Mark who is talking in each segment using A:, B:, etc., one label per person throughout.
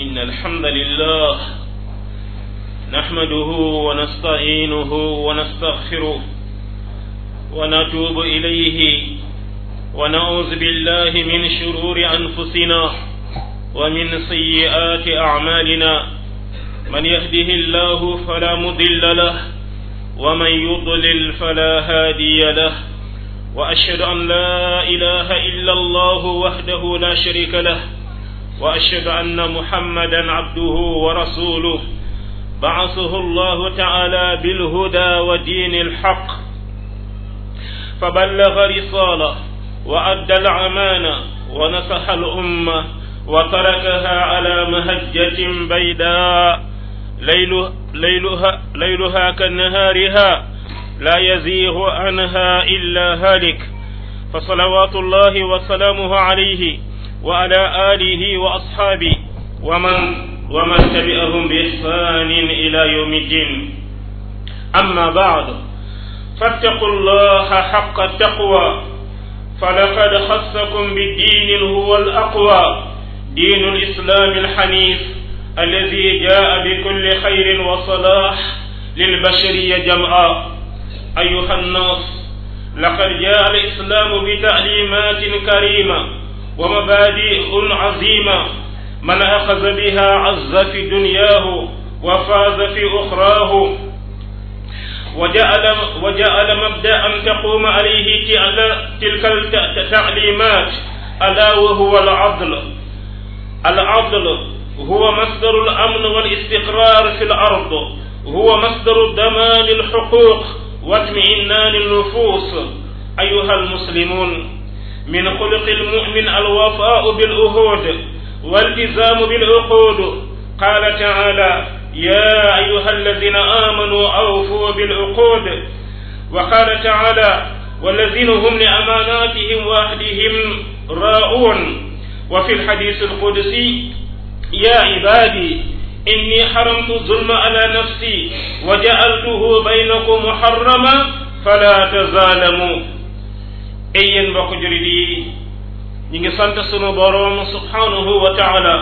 A: إن الحمد لله نحمده ونستعينه ونستغفره ونتوب إليه ونعوذ بالله من شرور أنفسنا ومن سيئات أعمالنا من يهده الله فلا مضل له ومن يضلل فلا هادي له وأشهد أن لا إله إلا الله وحده لا شريك له وأشهد أن محمدا عبده ورسوله بعثه الله تعالى بالهدى ودين الحق فبلغ رسالة وأدى الأمانة ونصح الأمة وتركها على مهجة بيداء ليلها, ليلها, ليلها كنهارها لا يزيغ عنها إلا هالك فصلوات الله وسلامه عليه وعلى آله وأصحابه ومن ومن تبعهم بإحسان إلى يوم الدين أما بعد فاتقوا الله حق التقوى فلقد خصكم بالدين هو الأقوى دين الإسلام الحنيف الذي جاء بكل خير وصلاح للبشرية جمعاء أيها الناس لقد جاء الإسلام بتعليمات كريمة ومبادئ عظيمة من أخذ بها عز في دنياه وفاز في أخراه وجعل وجعل مبدأ تقوم عليه تلك التعليمات ألا وهو العدل العدل هو مصدر الأمن والاستقرار في الأرض هو مصدر ضمان الحقوق واطمئنان النفوس أيها المسلمون من خلق المؤمن الوفاء بالعهود والتزام بالعقود قال تعالى يا أيها الذين آمنوا أوفوا بالعقود وقال تعالى والذين هم لأماناتهم وعهدهم راؤون وفي الحديث القدسي يا عبادي إني حرمت الظلم على نفسي وجعلته بينكم محرما فلا تظالموا ay yéen mbokk jurit yi ñi ngi sant sunu boroom subhanahu wa taala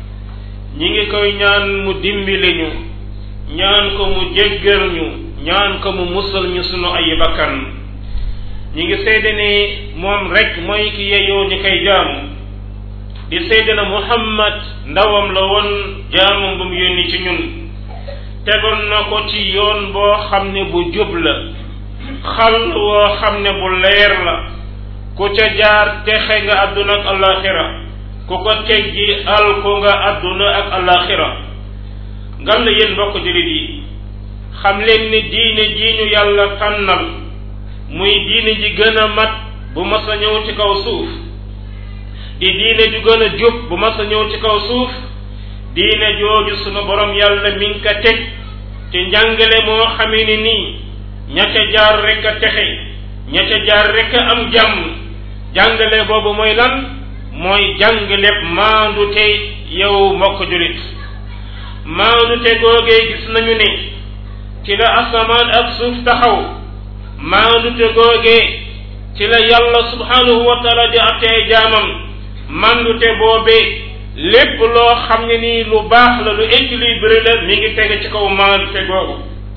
A: ñi ngi koy ñaan mu dimbali ñu ñaan ko mu jéggal ñu ñaan ko mu musal ñu sunu ay bakkan ñi ngi seede ne moom rek mooy ki yeyoo ñi koy jaamu di seede na muhammad ndawam la woon jaamam bu mu yónni ci ñun tegoon na ko ci yoon boo xam ne bu jub la xal woo xam ne bu leer la ku ca jaar texe nga àdduna ak alaxira ku ko teggi al ko nga àdduna ak alaxira ngam la yéen mbokk jullit yi xam leen ni diine ji ñu yàlla tànnal muy diine ji gën a mat bu mas a ñëw ci kaw suuf di diine ju gën a jub bu mas a ñëw ci kaw suuf diine jooju sunu borom yàlla mi ngi ko teg ci njàngale moo xamee ni nii ña ca jaar rek a texe ña ca jaar rek a am jàmm jàngale boobu mooy lan mooy jàngaleeb maandute yow mbokk julit maandute googee gis nañu ne ci la asamaan ak suuf taxaw maandute googee ci la yàlla subhanahu wa taala di attee jaamam mandute boobee lépp loo xam ne nii lu baax la lu équilibré la mi ngi tege ci kaw maandute googu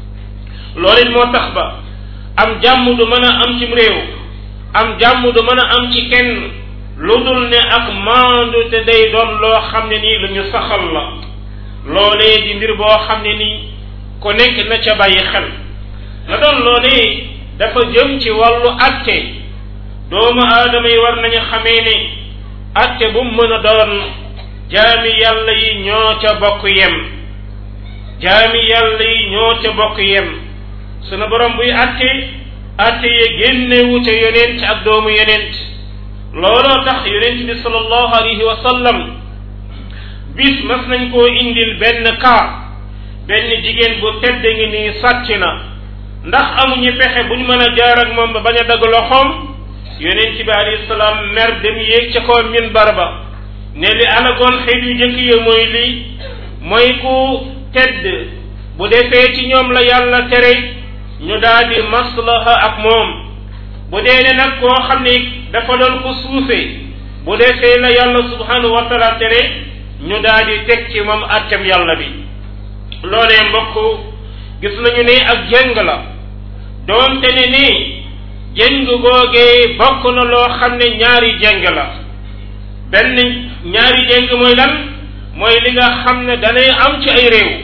A: loolu it moo tax ba am jàmm du mën a am cim réew am jàmm du mën a am ci kenn lu dul ne ak maandu te day doon loo xam ne nii lu ñu saxal la loolee di mbir boo xam ne nii ku nekk na ca bàyyi xel la doon loolee dafa jëm ci wàllu atte doomu aadama yi war nañu xamee ne atte bu mu mën a doon jaami yàlla yi ñoo ca bokk yem jaami yàlla yi ñoo ca bokk yem sunu borom buy atte atte ye génnewu ca yonent ak doomu yonent looloo tax yonent bi sallallahu alayhi wa sallam bis mas nañ koo indil benn kaa benn jigéen bu tedd ngi nii sàcc na ndax amuñu pexe bu ñu mën a jaar ak moom ba bañ a dagg loxoom yonent bi alayhi salaam mer dem yéeg ca kaw minbar ba ne li alagoon xeet yu jëkk ya mooy lii mooy ku tedd bu defee ci ñoom la yàlla tere ñu daal di maslaha ak moom bu dee ne nag koo xam ne dafa doon ko suufee bu defee la yàlla subhanahu wa taala tere ñu daal di teg ci moom àttem yàlla bi loolee mbokk gis nañu ne ak jëng la doonte ne nii jëng googee bokk na loo xam ne ñaari jëng la benn ñaari jëng mooy lan mooy li nga xam ne danay am ci ay réew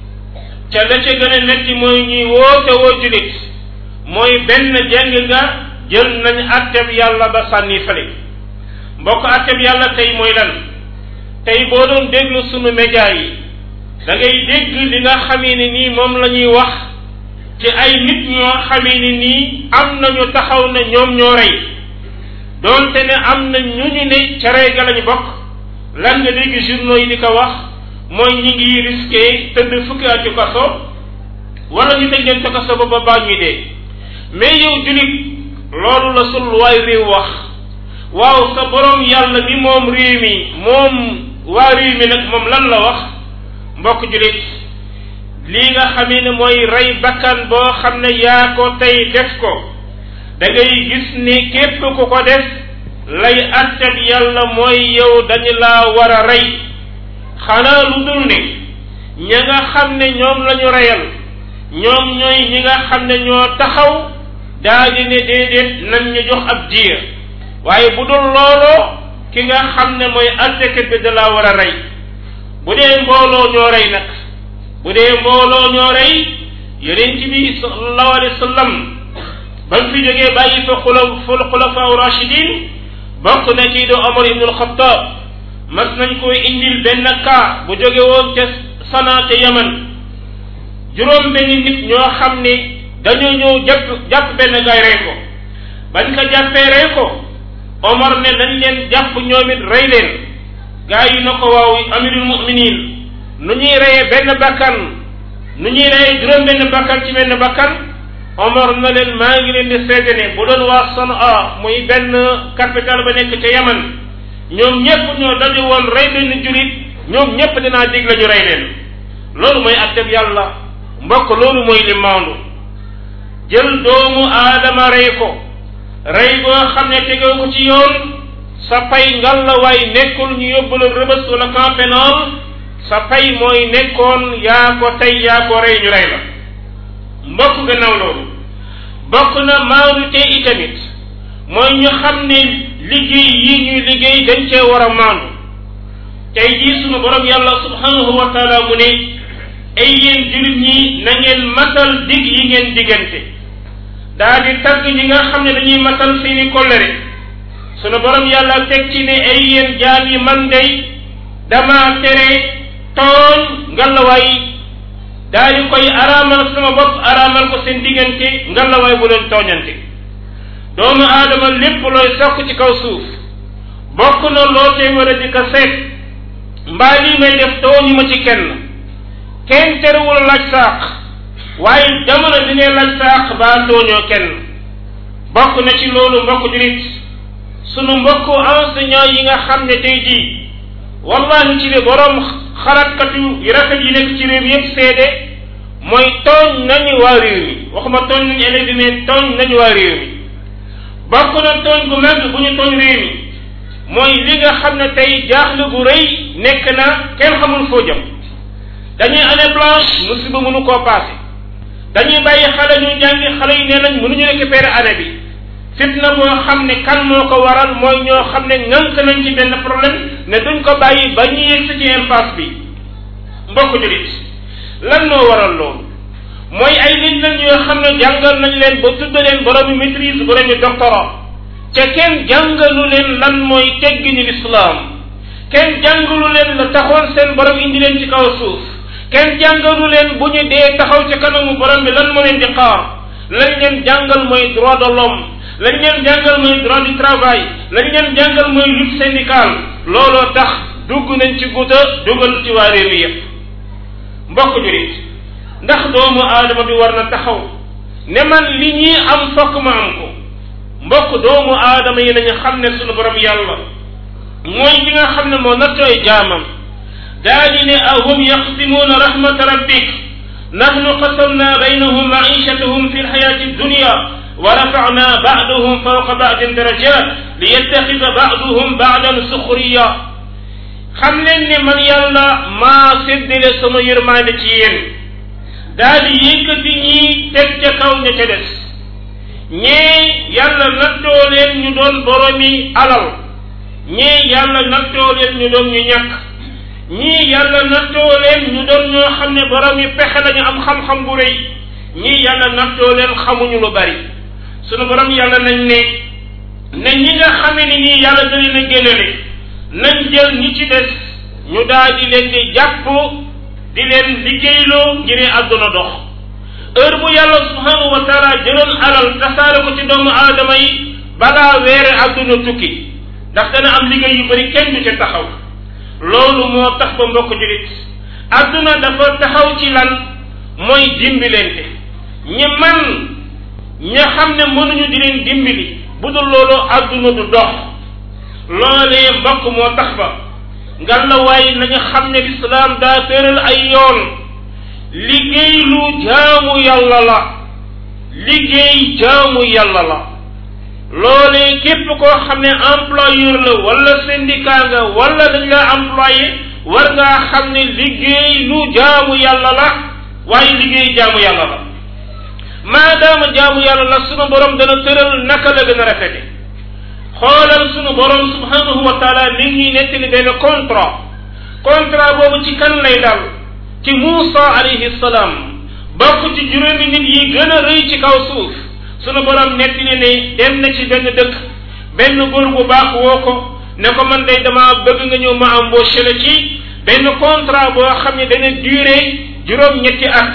A: ca la ca gën a metti mooy ñuy woote woo julit mooy benn jëng nga jël nañ àttem yàlla ba sànni fële mbokk àttem yàlla tey mooy lan tey boo doon déglu sunu média yi da ngay dégg li nga xamee ne nii moom la ñuy wax ci ay nit ñoo xamee ne nii am nañu taxaw ne ñoom ñoo rey doonte ne am na ñu ñu ne ca rey ga lañu bokk lan nga dégg journaux yi di ko wax mooy ñi ngi risqué tëdd fukki at ci kaso wala ñu tëj leen ca kaso ba ba baa ñuy dee mais yow julit loolu la sul waay réew wax waaw sa borom yàlla mi moom réew mi moom waa réew mi nag moom lan la wax mbokk julit lii nga xamee ne mooy rey bakkan boo xam ne yaa ko tey def ko da ngay gis ne képp ku ko def lay àttab yàlla mooy yow dañu laa war a rey xanaa lu dul ne ña nga xam ne ñoom la ñu reyal ñoom ñooy ñi nga xam ne ñoo taxaw daa di ne déedéet nañ ñu jox ab diir waaye bu dul looloo ki nga xam ne mooy àttekat bi da laa war a rey bu dee mbooloo ñoo rey nag bu dee mbooloo ñoo rey yonent bi sallallahu alayhi wa sallam ba mu fi jógee bàyyi fa xula ful xulafaa rachidin bokk na ci do Omar ibnul Xattaab mas nañ koy indil benn kaa bu jóge woon ca Sanaa ca Yaman juróom benn nit ñoo xam ne dañoo ñëw jàpp jàpp benn gaay rey ko bañ ko jàppee rey ko Omar ne nañ leen jàpp ñoom it rey leen gaa yi na ko waaw amirul muminin nu ñuy reyee benn bakkan nu ñuy reyee juróom benn bakkan ci benn bakkan Omar na leen maa ngi leen di seede ne bu doon waa Sanaa muy benn capital ba nekk ca Yaman ñoom ñépp ñoo daje woon rey benn julit ñoom ñépp dinaa dig la ñu rey leen loolu mooy atteb yàlla mbokk loolu mooy li maandu jël doomu aadama rey ko rey boo xam ne tegoo ko ci yoon sa pay ngal la waay nekkul ñu yóbbu la rëbës wala camp pénal sa pay mooy nekkoon yaa ko tey yaa ko rey ñu rey la mbokk gannaaw loolu bokk na maandu te itamit mooy ñu xam ne liggéey yi ñuy liggéey dañ cee war a maandu tey jii sunu borom yàlla subhanahu wa taala mu ne ay yéen jullit ñi na ngeen matal dig yi ngeen diggante daa di tagg ñi nga xam ne dañuy matal seeni kollëre sunu borom yàlla teg ci ne ay yéen jaam yi man day dama tere tooñ ngalawaay daa di koy araamal sama bopp araamal ko seen diggante ngalawaay bu leen tooñante doomu aadama lépp looy sokk ci kaw suuf bokk na loo tey war a di ko seet mbaa lii may def tooñu ma ci kenn kenn terewul laaj saaq waaye jamono bi ngay laaj saaq baa tooñoo kenn bokk na ci loolu mbokk julit sunu mbokk enseignant yi nga xam ne tey jii wallahi ci de borom xalaatkatu yu rafet yi nekk ci réew mi yëpp seede mooy tooñ nañu waa réew mi waxuma tooñ nañu élèves yi mais tooñ nañu waa réew mi bokk na tooñ gu mag bu ñu tooñ réew mi mooy li nga xam ne tey jaaxle gu rëy nekk na kenn xamul foo jëm dañuy année blanche musiba mënu koo passé dañuy bàyyi xale ñu jàngi xale yi nee nañ mënuñu récupérer année bi fitna boo xam ne kan moo ko waral mooy ñoo xam ne ŋànk nañ ci benn problème ne duñ ko bàyyi ba ñu yegg ci impasse bi mbokk julit lan moo waral loolu mooy ay nit lañ yoo xam ne jàngal nañ leen ba tudd leen boroomi maîtrise boroomi doctorat te kenn jàngalu leen lan mooy teggini lislaam kenn jàngalu leen la taxoon seen borom indi leen ci kaw suuf kenn jàngalu leen bu ñu dee taxaw ci kanamu borom bi lan moo leen di xaar lañ leen jàngal mooy droit de l'homme lañ leen jàngal mooy droit du travail lañ leen jàngal mooy lutte syndicale looloo tax dugg nañ ci guta dugal ci waa réew mi yépp mbokk jurit ndax doomu aadama bi war na taxaw ne man li ñii am fokk ma am ko mbokk doomu aadama yi nañu xam ne sunu borom yàlla mooy li nga xam ne moo nattooy jaamam daa di ne ahum yaqsimuuna rahmata rabbik nahnu qasamna baynahum maichatahum fi lxayati dunya wa rafacna bacdahum fawqa bacdin darajat liyattaxida bacduhum bacdan suxriya xam leen ne man yàlla maa séddale sama yërmaande ci yéen daal di yëkkati ñii teg ca kaw ña ca des ñee yàlla nattoo leen ñu doon boromi alal ñee yàlla nattoo leen ñu doon ñu ñàkk ñii yàlla nattoo leen ñu doon ñoo xam ne boromi pexe lañu am xam-xam bu rëy ñii yàlla nattoo leen xamuñu lu bari sunu borom yàlla nañ ne ne ñi nga xamee ni ñii yàlla da leen a génnale nañ jël ñi ci des ñu daal di leen di jàpp di leen liggéeyloo ngir àdduna dox heure bu yàlla subhanahu wa taala jëloon alal tasaare ko ci doomu aadama yi balaa weere àdduna tukki ndax dana am liggéey yu bari kenn du ca taxaw loolu moo tax ba mbokk julit àdduna dafa taxaw ci lan mooy dimbilente ñi man ña xam ne mënuñu di leen dimbali bu dul loolu àdduna du dox loolee mbokk moo tax ba ngal la waaye nañu xam ne lislaam daa tëral ay yoon liggéey lu jaamu yàlla la liggéey jaamu yàlla la loolee képp koo xam ne employeur la wala syndicat nga wala dañ la employé war ngaa xam ne liggéey lu jaamu yàlla la waaye liggéey jaamu yàlla la maadaama jaamu yàlla la sunu borom dana tëral naka la gën a rafete xoolal sunu borom subhanahu wa taala mi ngi nettali benn contrat contrat boobu ci kan lay dal ci Muusa alayhi salaam bokk ci juróomi nit yi gën a rëy ci kaw suuf sunu borom nettali ne dem na ci benn dëkk benn góor bu baax woo ko ne ko man day dama bëgg nga ñëw ma embauché la ci benn contrat boo xam ne dana durer juróom-ñetti at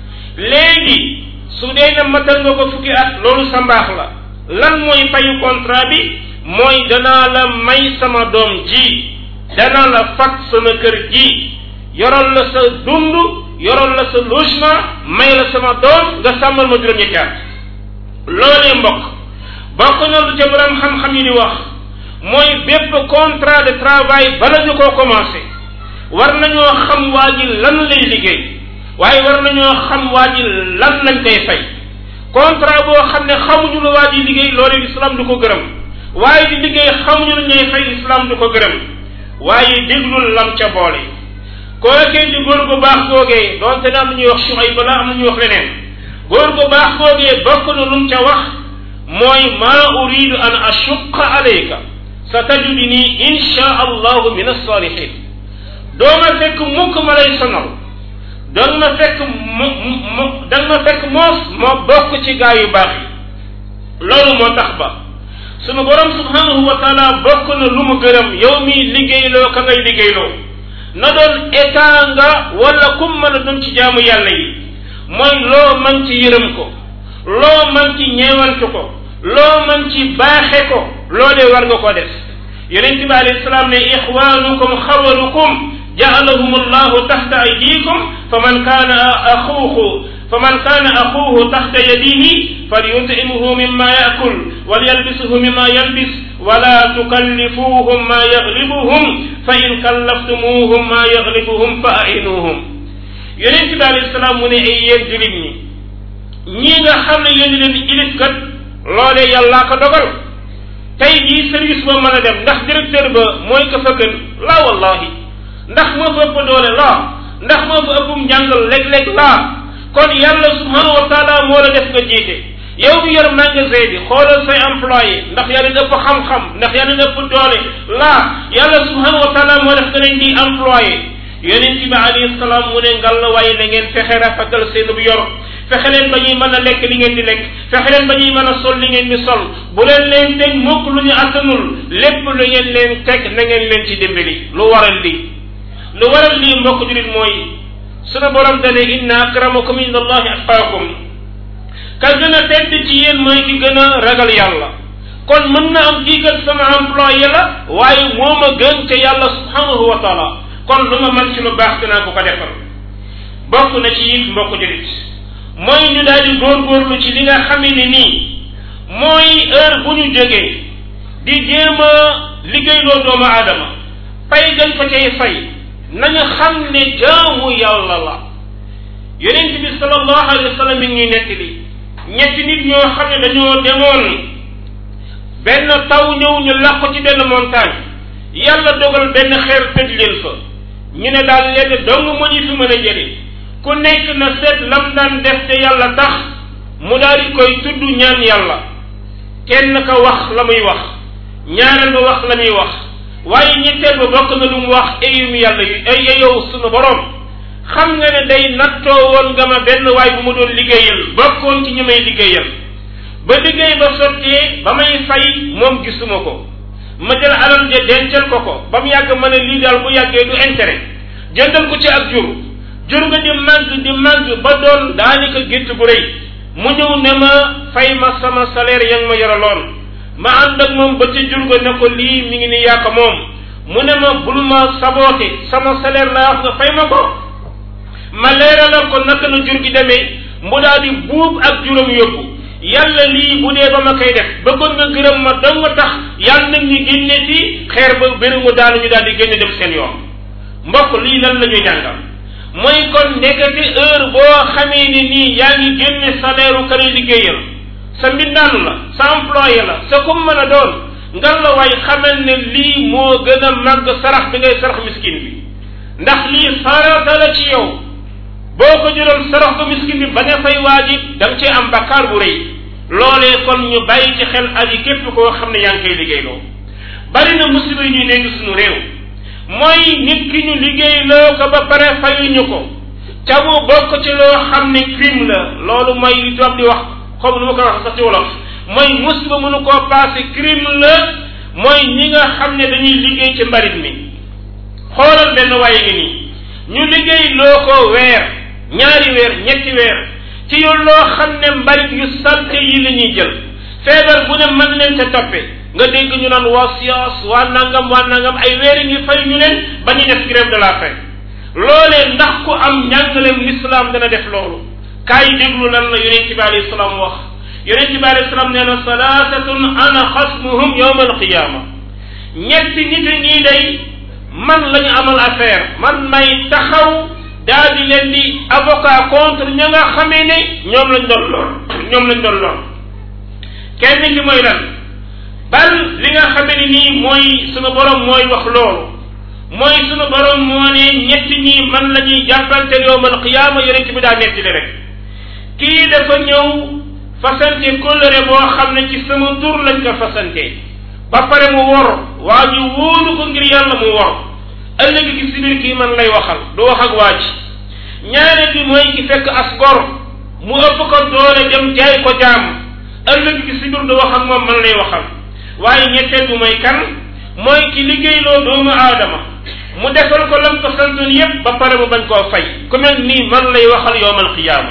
A: léegi su dee na matal nga ko fukki at loolu sa mbaax la lan mooy fayu contrat bi mooy danaa la may sama doom ji danaa la fat sama kër ji yoral la sa dund yoral la sa logement may la sama doom nga sàmmal ma juróom-ñetti at loolee mbokk bokk na lu ca borom xam-xam yi di wax mooy bépp contrat de travail bala ñu koo commencé war nañoo xam waa ji lan lay liggéey waaye war nañoo xam waa ji lan lañ koy fay contrat boo xam ne xamuñu lu waa ji liggéey loolu islam du ko gërëm waaye di liggéey xamuñu lu ñuy fay islam du ko gërëm waaye déglul lam ca boole kookee di góor gu baax googee doonte ne am na ñuy wax suay bala am na ñuy wax leneen góor gu baax googee bokk na lum ca wax mooy maa uridu an ashuqa alayka sa tajudini insha allahu min alsalihin dooma fekk mukk ma lay sonal dang ma fekk mu mu dang ma fekk moos ma bokk ci gaa yu baax yi loolu moo tax ba sunu borom subhanahu wa taala bokk na lu mu gërëm yow mi liggéeyloo ka ngay liggéeyloo na doon état nga wala kum mën a doon ci jaamu yàlla yi mooy loo man ci yërëm ko loo man ci ñeewantu ko loo man ci baaxe ko loolee war nga ko def yonent bi alayhi salaam ne ixwaanukum xawalukum ja'alahum allahu taxta aydikum faman kaana axuuhu faman kaana axuuhu taxta yadihi falyut'imhu mimma yaakul walyalbisuhu mimma yalbis wala tukallifuuhum ma yaglibuhum fa in kallaftumuuhum ma yaglibuhum fa a'inuuhum yonent bi alayhi salaam mu ne ay yéen julit ñi ñii nga xam ne yéen leen ilif kat loolee yàllaa ko dogal tey jii service ba mën a dem ndax directeur ba mooy ka fa gën laa wallahi ndax moo fa ëpp doole laa ndax moo fa ëppum njàngal léeg-léeg laa kon yàlla subhanahu wa taala moo la def nga jiite yow bi yor magasin bi xoolal say employé ndax yaa leen ëpp xam-xam ndax yaa leen ëpp doole laa yàlla subhanahu wa taala moo def nga leen di employé yonent bi alayhi salaam mu ne ngal la waaye na ngeen fexe rafetal seen bu yor fexe leen ba ñuy mën a lekk li ngeen di lekk fexe leen ba ñuy mën a sol li ngeen di sol bu leen leen teg mukk lu ñu attanul lépp lu ngeen leen teg na ngeen leen ci dimbali lu waral lii lu waral lii mbokk julit mooy sunu borom dane inna akramakum inda allahi atqaakum ka gën a tedd ci yéen mooy ki gën a ragal yàlla kon mën na am kii kat sama employé la waaye moo ma gën ca yàlla subhanahu wa taala kon lu ma mën ci lu baax dinaa ko ko defal bokk na ci it mbokk julit mooy ñu daal di góorgóorlu ci li nga xamee ne nii mooy heure bu ñu jógee di jéem a liggéeyloo doomu aadama fay gañ fa cay fay nañu xam ne jaamu yàlla la yonent bi sallallahu alayhi wa sallam mi ngi ñuy nettali ñetti nit ñoo xam ne dañoo demoon benn taw ñëw ñu làqu ci benn montagne yàlla dogal benn xeer tëj leen fa ñu ne daal lenn dong moo ñu fi mën a jëlee ku nekk na seet lam daan def te yàlla tax mu daal di koy tudd ñaan yàlla kenn ka wax la muy wax ñaareel ba wax la muy wax waaye ñetteel ba bokk na lu mu wax ayum yàlla yu ay yow sunu borom xam nga ne day nattoo woon nga ma benn waay bu mu doon liggéeyal bokkoon ci ñu may liggéeyal ba liggéey ba sottee ba may fay moom gisuma ko ma jël alal ja dencal ko ko ba mu yàgg ma ne lii daal bu yàggee du intérêt jëndal ko ci ak jur jur nga di màgg di màgg ba doon daanaka gétt gu rëy mu ñëw ne ma fay ma sama salaire ya nga ma yoraloon ma ànd ak moom ba ca jur ga ne ko lii mi ngi ni yàq moom mu ne ma bul ma saboote sama salaire laa wax nga fay ma ko ma leeralal ko naka la jur gi demee mu daal di buub ak juróom yóbbu yàlla lii bu dee ba ma koy def bëggoon nga gërëm ma dong nga tax yàlla nag ñu génne ci xeer ba bëri mu daanu ñu daal di génne def seen yoon mbokk lii lan la ñuy jàngal mooy kon ndekete heure boo xamee ni nii yaa ngi génne salaire u kër liggéeyal sa mbindaanu la sa employé la sa kum mën a doon ngar la waay xamal ne lii moo gën a màgg sarax bi ngay sarax miskin bi ndax lii farata la ci yow boo ko jëloon sarax ko miskin bi ba nga fay waajib da nga cee am bakkaar bu rëy loolee kon ñu bàyyi ci xel aji képp koo xam ne yaa ngi koy liggéeyloo bari na musiba yi ñuy nekk suñu réew mooy nit ki ñu liggéeyloo ko ba pare fayuñu ko ca mu bokk ci loo xam ne crime la loolu mooy li tubaab di wax comme nu ma ko wax sax ci wolof mooy musiba mënu koo passé crime la mooy ñi nga xam ne dañuy liggéey ci mbarit mi xoolal benn waaye ngi nii ñu liggéey loo ko weer ñaari weer ñetti weer ci yow loo xam ne mbalit yu salte yi la ñuy jël feebar bu ne mën leen ca toppe nga dégg ñu naan waa science waa nangam waa nangam ay weer ngi fay ñu leen ba ñu def grève de la faim loolee ndax ku am njàngaleem l'islam dana def loolu kaay déglu lan la yonent bi alayhi salaam wax yonent bi alayhi salaam nee na salaatatun ana xasmuhum yowma alqiyama ñetti nit a ñii day man la ñu amal affaire man may taxaw daal di leen di avocat contre ña nga xamee ne ñoom lañ doon lor ñoom lañ doon lor kenn ki mooy lan bal li nga xamee ne nii mooy sunu borom mooy wax loolu mooy sunu borom moo ne ñetti ñii man la ñuy jàppante yowmal qiyaama yonent bi daa nettali rek kii dafa ñëw fasante kóllëre boo xam ne ci sama tur lañ ko fasante ba pare mu wor waa ji wóolu ko ngir yàlla mu wor ëllëg gi si biir kii man lay waxal du wax ak waa ji ñaareel bi mooy ki fekk as gor mu ëpp ko doole dem jaay ko jaam ëllëg gi si biir du wax ak moom man lay waxal waaye ñetteel bi mooy kan mooy ki liggéeyloo doomu aadama mu defal ko lam ko santoon yépp ba pare mu bañ koo fay ku mel nii man lay waxal yowmal qiyaama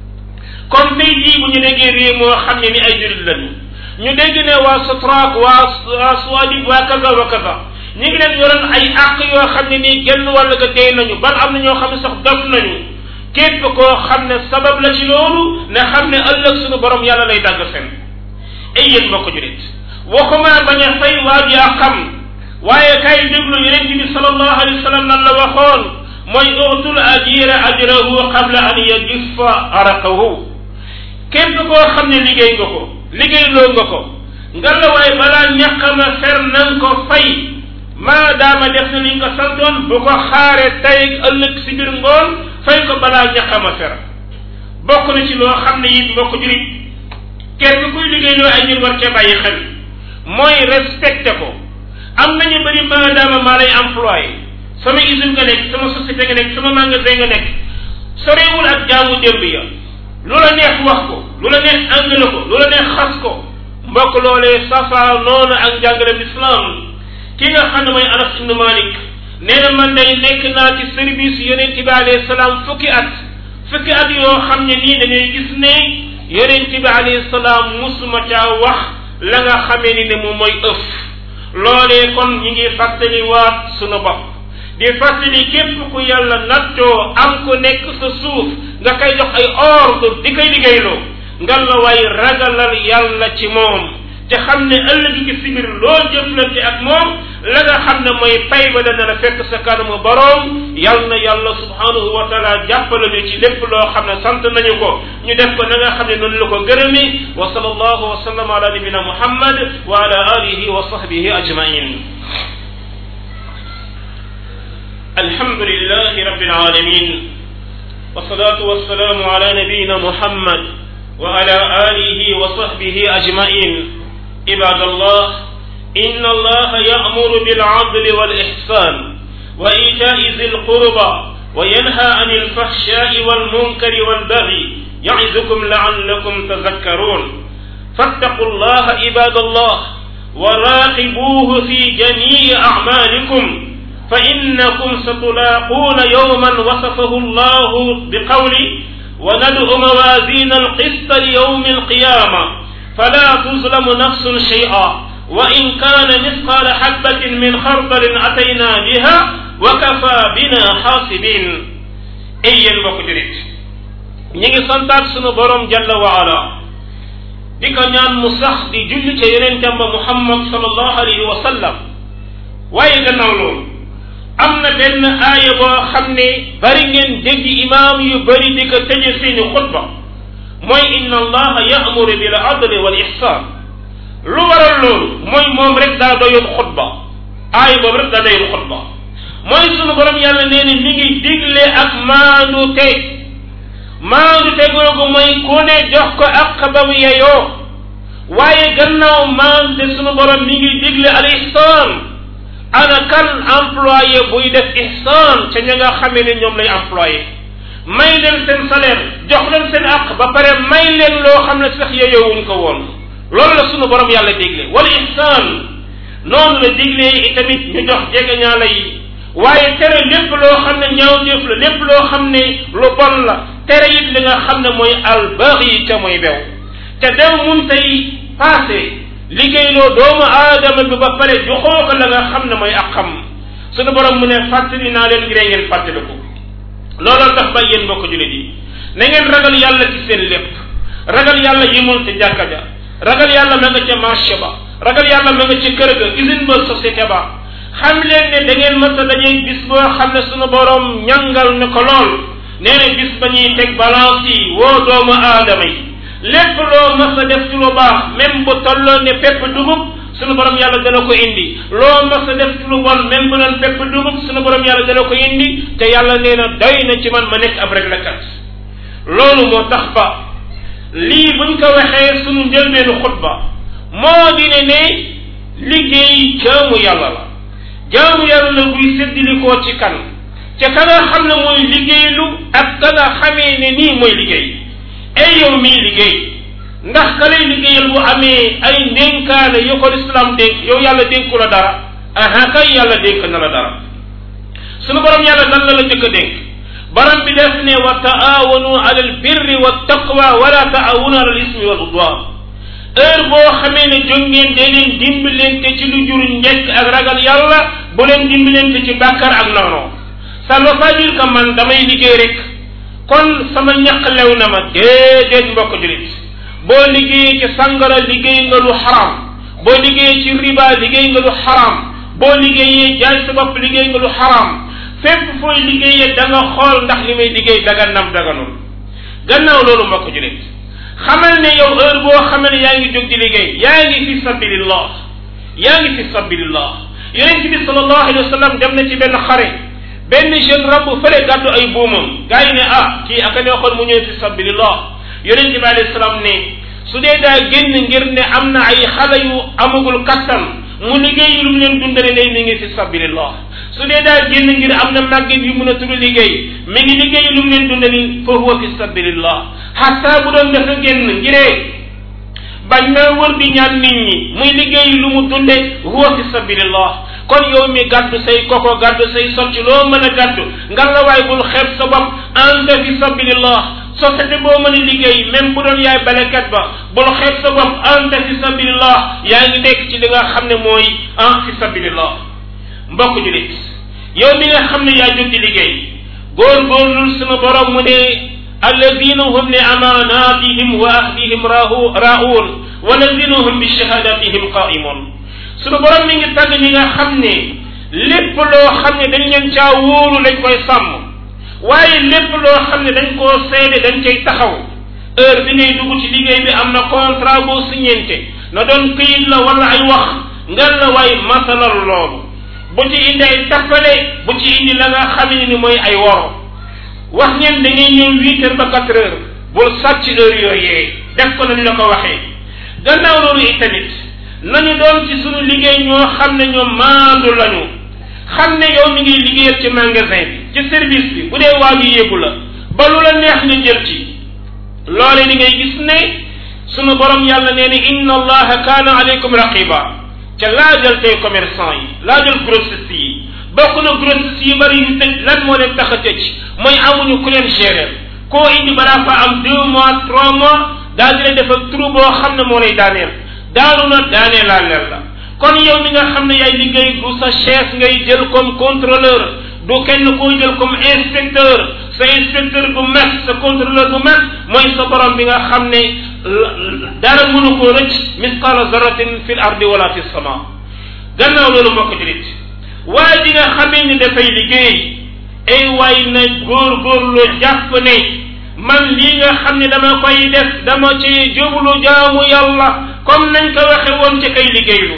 A: comme tey jii bu ñu déggee réew moo xam ne ni ay jullit lañu ñu dégg ne waa Sotrac waa waa Suwadib waa kaza wa kaza ñu ngi leen yoroon ay àq yoo xam ne nii genn wàll ga dee nañu ban am na ñoo xam ne sax dof nañu képp koo xam ne sabab la ci loolu ne xam ne ëllëg suñu borom yàlla lay dagg fen ay yéen mbokk julit waxuma bañ a fay waa ji àqam waaye kay déglu yonent bi sallallahu alayhi wa sallam lan la waxoon mooy utul ajira ajrahu qabla an yajifa araqahu képp koo xam ne liggéey nga ko liggéeyloo nga ko nga la waaye balaa ñaqama fer na nga ko fay maadaama def na ni nga ko santoon bu ko xaaree tey ëllëg si biir ngoon fay ko balaa ñaqama fer bokk na ci loo xam ne it mbokk jurit kenn kuy liggéeyloo ay nit war cee bàyyi xel mooy respecté ko am nañu bëri maadaama maa lay employé sama usine nga nekk sama société nga nekk sama magasin nga nekk sorewul ak jaamu démb ya lu la neex wax ko lu la neex angale ko lu la neex xas ko mbokk loolee safa noonu ak njàngaleem islam ki nga xam ne mooy Anas ibn Malik nee na man day nekk naa ci service yonent bi alayhi salaam fukki at fukki at yoo xam ne nii da ngay gis ne yonent bi alayhi salaam musuma caa wax la nga xamee ni ne moom mooy ëf loolee kon ñi ngi fàttali waat sunu bopp di fàttali képp ku yàlla nattoo am ku nekk sa suuf nga koy jox ay ordre di koy liggéeyloo ngal la waay ragalal yàlla ci moom te xam ne ëllëg gi si biir loo jëflante ak moom la nga xam ne mooy pay ba dana la fekk sa kanamu boroom yal na yàlla subhanahu wa taala jàppale ñu ci lépp loo xam ne sant nañu ko ñu def ko na nga xam ne noonu la ko gërëmi wa sallallahu wa sallam ala nabina muhammad wa ala alihi wa sahbihi ajmain الحمد لله رب العالمين والصلاة والسلام على نبينا محمد وعلى آله وصحبه أجمعين عباد الله إن الله يأمر بالعدل والإحسان وإيتاء ذي القربى وينهى عن الفحشاء والمنكر والبغي يعظكم لعلكم تذكرون فاتقوا الله عباد الله وراقبوه في جميع أعمالكم فإنكم ستلاقون يوما وصفه الله بقوله وندعو موازين القسط ليوم القيامة فلا تظلم نفس شيئا وإن كان مثقال حبة من خردل أتينا بها وكفى بنا حاسبين أي المقدرين ñi santaat sunu borom jalla wa ala di ko ñaan mu sax di julli ca yonentam ba muhammad sallallahu alayhi wa sallam waaye gannaaw loolu am na benn aaya boo xam ne bari ngeen dégg imaam yu bari di ko tëje seeni xutba mooy inna allaha ya'muru bil adli wal ihsan lu waral loolu mooy moom rek daa doyul xutba aaya boobu rek daa doyul xutba mooy sunu borom yàlla nee ni mi ngi digle ak maandu te maandu te googu mooy ku ne jox ko ak ba mu yeyoo waaye gannaaw maandu te sunu borom mi ngi digle al ihsan ana kan employé buy def ihsan ca ña nga xamee ne ñoom lay employé may leen seen salaire jox leen seen àq ba pare may leen loo xam ne sax yeyowuñ ko woon loolu la sunu borom yàlla digle wala ihsan noonu la diglee itamit ñu jox jegeñaala yi waaye tere lépp loo xam ne ñaawteef la lépp loo xam ne lu bon la tere it li nga xam ne mooy albaghi ca mooy bew te dew mun tey passé liggéeyloo doomu aadama bi ba pare joxoo ko la nga xam ne mooy ak xam sunu borom mu ne fàttali naa leen ngir ngeen fàttaliku looloo tax ba yéen mbokk jullit yi na ngeen ragal yàlla ci seen lépp ragal yàlla yimul ci jàkka ja ragal yàlla ma nga ca marché ba ragal yàlla ma nga ca kër ga usine ba société ba xam leen ne da ngeen mës a dañuy bis boo xam ne sunu borom ñangal ne ko lool nee na bis ba ñuy teg balance yi woo doomu aadama yi lépp loo mës a def ci lu baax même bu tolloo ne pepp dugub sunu borom yàlla dana ko indi loo mës a def ci lu bon même bu doon pepp dugub sunu borom yàlla dana ko indi te yàlla nee na doy na ci man ma nekk ab réglakat loolu moo tax ba lii buñ ko waxee sunu njëlbeenu xutba moo di ne ne liggéey jaamu yàlla la jaamu yàlla la buy séddilikoo ci kan ca ka nga xam ne mooy liggéeylu ak ka nga xamee ne nii mooy liggéey ay yow mii liggéey ndax ka lay liggéeyal bu amee ay ndénkaane yu ko lislaam dénk yow yàlla dénku la dara aha kay yàlla dénk na la dara sunu borom yàlla dan la la jëkk a dénk borom bi def ne wa taawanu ala al birri wa taqwa wala taawanu ala al ismi wal udwan heure boo xamee ne jóg ngeen dee leen dimbalante ci lu jur njëkk ak ragal yàlla bu leen dimbalante ci bàkkar ak noonu ça ne veut pas dire que man damay liggéey rek kon sama ñaq lew na ma déedéet mbokk julit boo liggéeyee ci sangara liggéey nga lu xaram boo liggéeyee ci riba liggéey nga lu xaram boo liggéeyee jaay sa bopp liggéey nga lu xaram fépp fooy liggéeyee da nga xool ndax li may liggéey dagan nam daganul gannaaw loolu mbokk julit xamal ne yow heure boo xamal ne yaa ngi jóg di liggéey yaa ngi fi sabilillah yaa ngi fi sabilillah yonent bi sallallahu alayhi wa sallam dem na ci benn xare benn jeune rabb fële gàddu ay buumam gars yi ne ah kii aka neexoon mu ñëw fi sabilillah yonent bi alayhi salaam ne su dee daa génn ngir ne am na ay xale yu amagul kattan mu liggéey lu mu leen dundale day mi ngi fi sabilillah su dee daa génn ngir am na màgget yu mën a tudd liggéey mi ngi liggéey lu mu leen dundali fa huwa fi sabilillah xataa bu doon dafa génn ngiree bañ naa wër di ñaan nit ñi muy liggéey lu mu dunde huwa fi sabilillah kon yow mi gàddu say koko gàddu say socc loo mën a gàddu nga la waay bul xeeb sa bopp anta fi sabilillah société boo mën a liggéey même bu doon yaay balekat ba bul xeeb sa bopp anta fi sabilillah yaa ngi nekk ci li nga xam ne mooy en fi sabilillah mbokk julit yow mi nga xam ne yaa jóg di liggéey góorgóorlul sunu borom mu ne alladina hum li amanatihim wa ahdihim raun walladina hum bi shahadatihim qaimun sunu borom mi ngi tàgg ñi nga xam ne lépp loo xam ne dañ leen caa wóolu lañ koy sàmm waaye lépp loo xam ne dañ koo seede dañ cay taxaw heure bi ngay dugg ci liggéey bi am na contrat boo signente na doon këyit la wala ay wax ngal la waay masalal loolu bu ci indi ay tappale bu ci indi la nga xam ne ni mooy ay woro wax ngeen da ngay ñëw huit heures ba quatre heures bul sàcc heure yooyee def ko nañu la ko waxee gannaaw loolu itamit nañu doon ci suñu liggéey ñoo xam ne ñoom maandu lañu xam ne yow mi ngi liggéeyal ci magasin bi ci service bi bu dee waa bi yéegu la ba lu la neex nga jël ci loole li ngay gis ne sunu borom yàlla nee ni inna allaha kaana aleykum raqiba ca laajal tey commerçant yi laajal grossiste yi bokk na grossiste yi bari yu tëj lan moo leen tax a tëj mooy amuñu ku leen gérer koo indi balaa fa am deux mois trois mois daa di lay def ak trou boo xam ne moo lay daaneel daanu na daaneel laa leer la kon yow mi nga xam ne yaay liggéey du sa chef ngay jël comme contrôleur du kenn koo jël comme inspecteur sa inspecteur bu mag sa contrôleur bu mag mooy sa borom bi nga xam ne dara mënu koo rëcc misqala zarratin fi l ardi wala fi sama gannaaw loolu moo ko julit waaye di nga xamee ni dafay liggéey ay waay na góor-góorlu jàpp ne man lii nga xam ne dama koy def dama ci jublu jaamu yàlla comme nañ ko waxe woon ci kay liggéeylu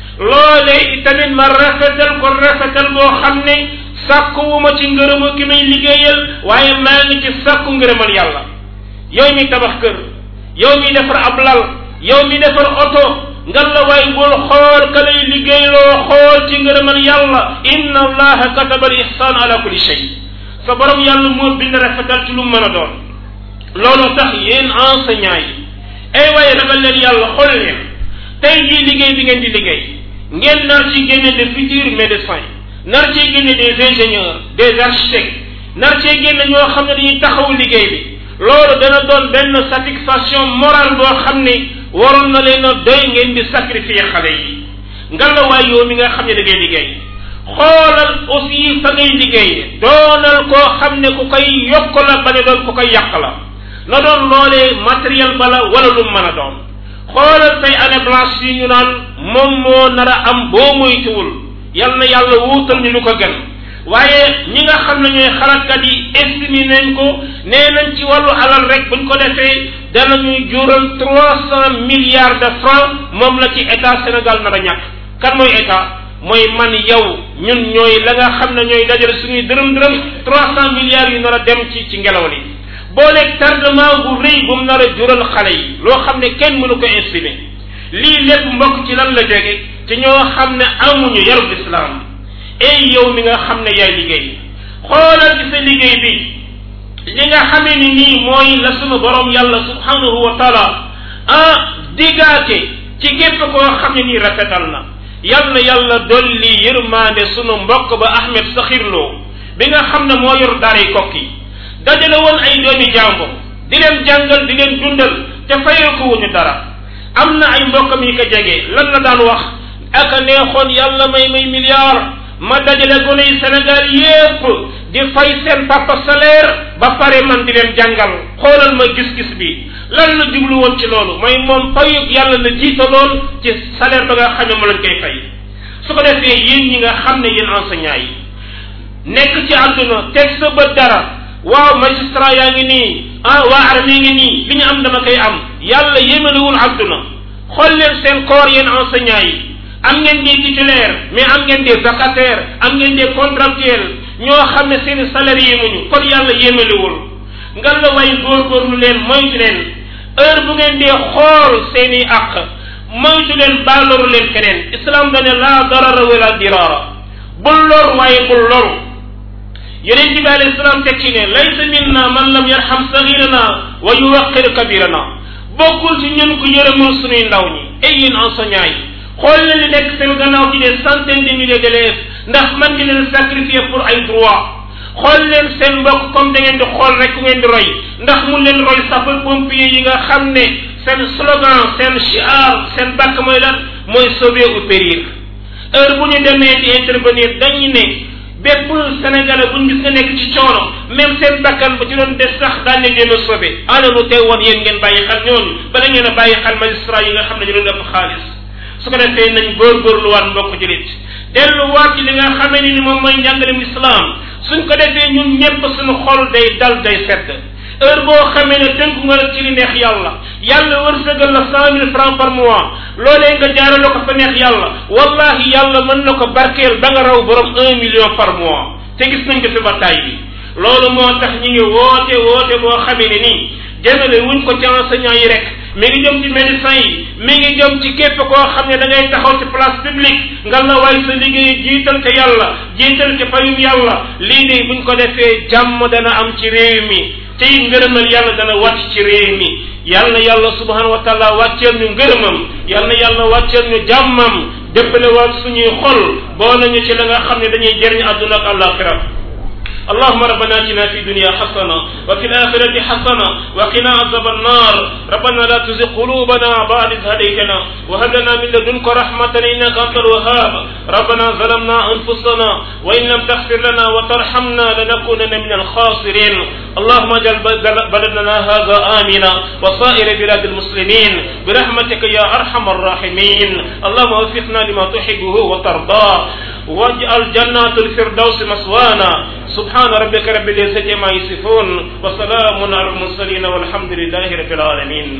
A: loole tamit ma rafetal ko rafetal boo xam ne sàkkuwuma ci ngërëmu ki may liggéeyal waaye maa ngi ci sàkku ngërëmal yàlla yow mi tabax kër yow mi defar ab lal yow mi defar oto ngal la waay bul xool ka lay liggéeyloo xool ci ngërëmal yàlla inna allaha kataba al ihsan ala kulli shay sa borom yàlla moo bind rafetal ci lu mën a doon loolu tax yéen enseignants yi ay waaye ragal leen yàlla xool leen tey jii liggéey bi ngeen di liggéey ngeen nar ci génne de futurs médecins nar cee génne des ingénieurs des architectes nar cee génne ñoo xam ne dañuy taxawu liggéey bi loolu dana doon benn satisfaction morale boo xam ne waroon na leen a doy ngeen di sacrifier xale yi ngalawaay yow mi nga xam ne da ngay liggéey xoolal aussi fa ngay liggéey doonal koo xam ne ku koy yokk la ba ne doon ku koy yàq la na doon loolee matériel bala wala lu mën a doon xoolal tey année blanche yi ñu naan moom moo nar a am boo moytuwul yal na yàlla wuutal ñu lu ko gën waaye ñi nga xam ne ñooy xalaatkat yi estimé nañ ko nee nañ ci wàllu alal rek buñ ko defee danañuy jural trois cent milliards de francs moom la ci état Sénégal nar a ñàkk kan mooy état mooy man yow ñun ñooy la nga xam ne ñooy dajale suñuy dërëm dërëm trois cent milliards yu nar a dem ci ci ngelaw li booleeg tardement bu rëy bu mu nar a jural xale yi loo xam ne kenn mënu ko estimer lii lépp mbokk ci lan la jóge ci ñoo xam ne amuñu yarub islam ey yow mi nga xam ne yaay liggéey xoolal ci sa liggéey bi li nga xamee ni nii mooy la sunu borom yàlla subhanahu wa taala ah diggaate ci képp koo xam ne nii rafetal na yal na yàlla dolli yërmaande sunu mbokk ba Ahmed Sakhir Lo bi nga xam ne moo yor daaray kokki dajale woon ay doomi jàmbur di leen jàngal di leen dundal te fayal ko wuñu dara am na ay mbokkam yi ko jege lan la daan wax aka neexoon yàlla may may milliard ma dajale gone yi Sénégal yépp di fay seen papa salaire ba pare man di leen jàngal xoolal ma gis-gis bi lan la jublu woon ci loolu mooy moom fayug yàlla la jiitaloon ci salaire ba nga xam ne ma lañ koy fay su ko defee yéen ñi nga xam ne yéen enseignants yi nekk ci àdduna teg sa bët dara waaw magistrat yaa ngi nii ah waa armée ngi nii li ñu am dama koy am yàlla yémalewul àdduna xool leen seen corps yéen enseignants yi am ngeen des titulaires mais am ngeen des vacataires am ngeen des contractuels ñoo xam ne seen salaire yéemuñu kon yàlla yémalewul nga la way góorgóorlu leen moytu leen heure bu ngeen dee xool seen i àq moytu leen baaloru leen keneen islam dane laa darara wala dirara bul lor waaye bul loru yonent bi alayhi salaam teg ci ne laysa minna man lam yarham sagirana wa yuwaqir kabirana bokkul ci ñun ku yërëmul suñuy ndaw ñi ay yéen enseignants yi xool na li nekk seen gannaaw ci des centaines de milliers d'élèves ndax man ngi leen sacrifier pour ay droit xool leen seen mbokk comme da ngeen di xool rek ku ngeen di roy ndax mun leen roy sapeur pompier yi nga xam ne seen slogan seen chiar seen bàkk mooy lan mooy sauver ou périr heure bu ñu demee di intervenir dañu ne bépp sénégalais bu ñu gis nga nekk ci coono même seen bakkan ba ci doon des sax daan ne jéem a sauver ana lu tey woon yéen ngeen bàyyi xel ñooñu bala ngeen a bàyyi xel magistrat yi nga xam ne ñu doon def xaalis su ko defee nañ góorgóorluwaat mbokk julit delluwaat ci li nga xamee ni ni moom mooy njàngalem islam suñ ko defee ñun ñëpp suñu xol day dal day sedd heure boo xamee ne tënku nga nag ci li neex yàlla yàlla wërsëgal la cent mille francs par mois loolee nga jaarale ko fa neex yàlla wallahi yàlla mën na ko barkeel ba nga raw borom un million par mois te gis nañ ko fi ba tay bi loolu moo tax ñi ngi woote woote boo xamee ne nii jëmale wuñ ko ci enseignant yi rek mi ngi jëm ci médecin yi mi ngi jëm ci képp koo xam ne da ngay taxaw ci place publique nga la waay sa liggéey jiital ca yàlla jiital ca payum yàlla lii nii buñ ko defee jàmm dana am ci réew mi te it ngërëmal yàlla dana wàcc ci réew mi yàlla na yàlla subhanahu wa taala wàcceel ñu ngërëmam yàlla na yàlla wàcceel ñu jàmmam déppale waat suñuy xol boo nañu ci la nga xam ne dañuy jëriñ àdduna ak àllaaxira اللهم ربنا اتنا في الدنيا حسنه وفي الاخره حسنه وقنا عذاب النار ربنا لا تزغ قلوبنا بعد إذ هديتنا وهب لنا من لدنك رحمه انك انت الوهاب ربنا ظلمنا انفسنا وان لم تغفر لنا وترحمنا لنكونن من الخاسرين اللهم اجعل بلدنا هذا امنا وسائر بلاد المسلمين برحمتك يا ارحم الراحمين اللهم وفقنا لما تحبه وترضاه واجعل جنات الفردوس مسوانا سبحان ربك رب العزة ما يصفون وسلام على المرسلين والحمد لله رب العالمين